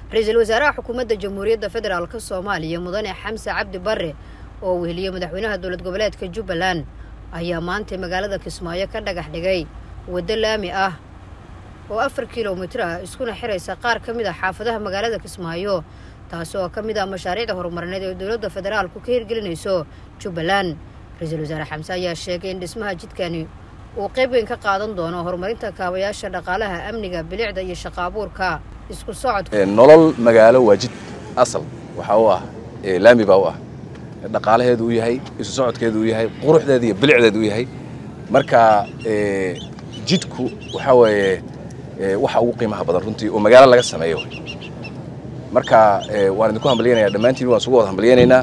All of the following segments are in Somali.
ra-iisul wasaaraha xukuumadda jamhuuriyadda federaalk soomaaliya mudane xamse cabdi barre oo weheliye madaxweynaha dowlad goboleedka jubbaland ayaa maanta magaalada kismaayo ka dhagax dhigay waddo laami ah oo afar kilomitir ah iskuna xiraysa qaar ka mid a xaafadaha magaalada kismaayo taasi oo ka mid ah mashaariicda horumarineed ee dowladda federaalku ka hirgelinayso jubbaland ra-iisul wasaare xamse ayaa sheegay in dhismaha jidkani uu qayb weyn ka qaadan doono horumarinta kaabayaasha dhaqaalaha amniga bilicda iyo shaqo abuurka isku socodka nolol magaalo waa jid asal waxaa u ah laami baa u ah dhaqaalaheedu u yahay isu socodkeedu u yahay quruxdeedu iyo bilicdeedu u yahay marka jidku waxaa weeye waxa ugu qiimaha badan runtii oo magaalo laga sameeyo marka waan idinku hambalyanaya dhammaantiin waan isugu wada hambalyaynaynaa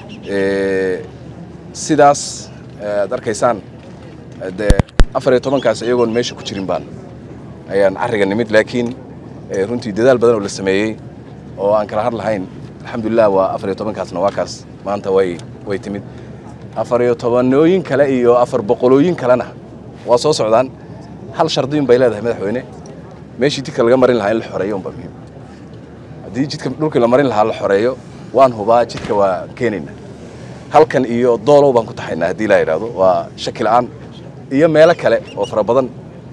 sidaas aad arkaysaan de afar iyo tobankaas iyagoon meesha ku jirin baan ayaan carriga nimid laakiin runtii dadaal badan oo la sameeyey oo aan kala har lahayn alxamdulilah waa afar iyo tobankaasna waa kaas maanta way way timid afar iyo tobanooyin kale iyo afar boqolooyin kalena waa soo socdaan hal shardiin bay leedahay madaxweyne meeshii jidka laga marin lahaa in la xoreeyo unba muhiim haddii jidka dhulkii la marin lahaa la xoreeyo waan hubaa jidka waa keenayna halkan iyo doolow baan ku taxaynaa haddii laa yidhaahdo waa shaki la'aan iyo meelo kale oo fara badan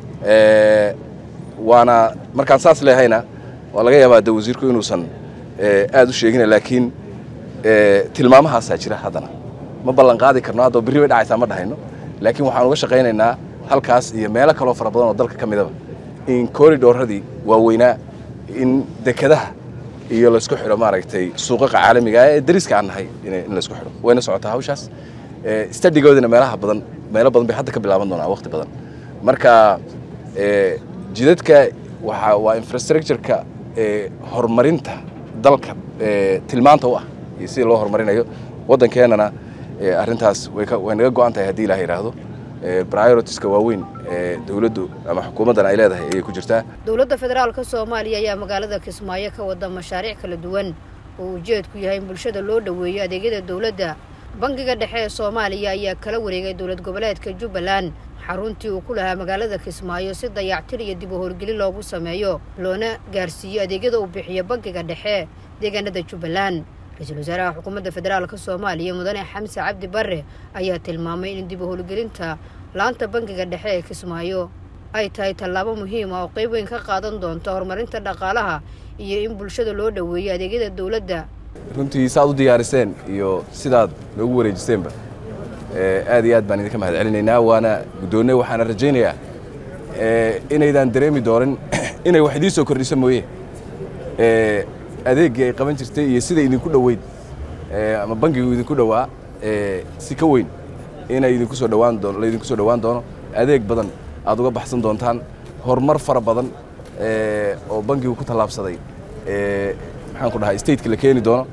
waana markaan saas leehayna waa laga yaabaa de wasiirku inuusan aad u sheegina laakiin tilmaamahaasaa jira haddana ma ballan qaadi karno hadda berri bay dhacaysaa ma dhahayno laakiin waxaan uga shaqaynaynaa halkaas iyo meelo kaloo fara badan oo dalka ka midaba in koridhooradii waaweynaa in dekedaha iyo laysku xidho maaragtay suuqaqa caalamiga ee dariska aan nahay in laysku xidho wayna socotaa hawshaas stadigoodina meelaha badan meelo badan bay hadda ka bilaaban doonaa waqti badan marka jidadka waa waa infrastructureka horumarinta dalka tilmaanta u ah iyo sidii loo horumarinayo waddankeennana arrintaas way naga go'an tahay haddii ilaah yidhaahdo prioritiska waaweyn ee dowladdu ama xukuumaddan ay leedahay ayay ku jirtaa dowladda federaalka soomaaliya ayaa magaalada kismaayo ka wada mashaariic kala duwan oo ujeedku yahay in bulshada loo dhoweeyo adeegyada dowladda bangiga dhexe ee soomaaliya ayaa kala wareegay dowlad goboleedka jubbaland xaruntii uu ku lahaa magaalada kismaayo si dayactir iyo dib u howlgelin loogu sameeyo loona gaarsiiyo adeegyada uu bixiyo bangiga dhexe deegaanada jubbaland ra-iisul wasaaraha xukuumadda federaalka soomaaliya mudane xamse cabdi barre ayaa tilmaamay in dib u howlgelinta laanta bangiga dhexe ee kismaayo ay tahay tallaabo muhiima oo qayb weyn ka qaadan doonto horumarinta dhaqaalaha iyo in bulshada loo dhoweeyo adeegyada dowladda runtii saad u diyaariseen iyo sidaad noogu wareejiseenba aad iyo aad baan idinka mahad celinaynaa waana guddoonne waxaana rajaynayaa inaydaan dareemi doonin inay wax idiin soo kordhiso mooye adeeggii ay qaban jirtay iyo sida idinku dhoweyd ama bangigu idinku dhowaa si ka weyn inay idinku soo dhawaan doono laydinku soo dhowaan doono adeeg badan aad uga baxsan doontaan horumar fara badan oo bangigu ku tallaabsaday maxaan ku dhahay stateka la keeni doono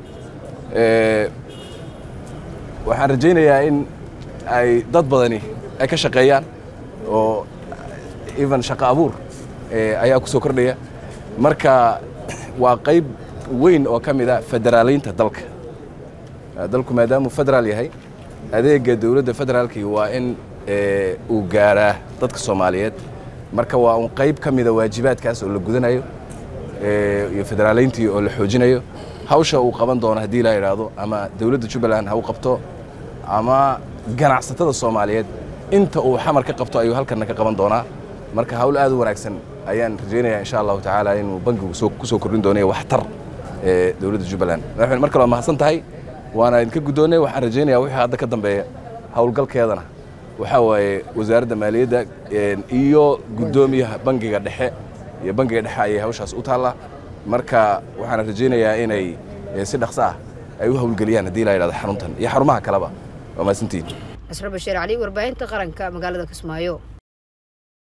waxaan rajaynayaa in ay dad badani ay ka shaqeeyaan oo even shaqo abuur ayaa ku soo kordhaya marka waa qayb weyn oo ka mid a federaalaynta dalka dalku maadaamuu federaal yahay adeega dowladda federaalkii waa in uu gaaraa dadka soomaaliyeed marka waa un qayb ka mida waajibaadkaas oo la gudanayo iyo federaalayntii oo la xoojinayo hawsha uu qaban doono haddii la yidhaahdo ama dowladda jubbaland ha u qabto ama ganacsatada soomaaliyeed inta uu xamar ka qabto ayuu halkanna ka qaban doonaa marka hawl aad u wanaagsan ayaan rajaynayaa insha allahu tacaala inuu bankigu ku soo kordhin doonayo waxtar ee dowladda jubbaland madaxweyne mar kale waa mahadsan tahay waana idinka guddoonnay waxaan rajaynayaa wixii hadda ka dambeeya howlgalkeedana waxaa waaye wasaaradda maaliyadda iyo guddoomiyaha bangiga dhexe iyo bangiga dhexe ayay hawshaas u taallaa marka waxaana rajaynayaa inay si dhaqso ah ay u howlgeliyaan haddii la yidhahdo xaruntan iyo xarumaha kaleba waa mahadsantihin casro bashiir cali warbaahinta qaranka magaalada kismaayo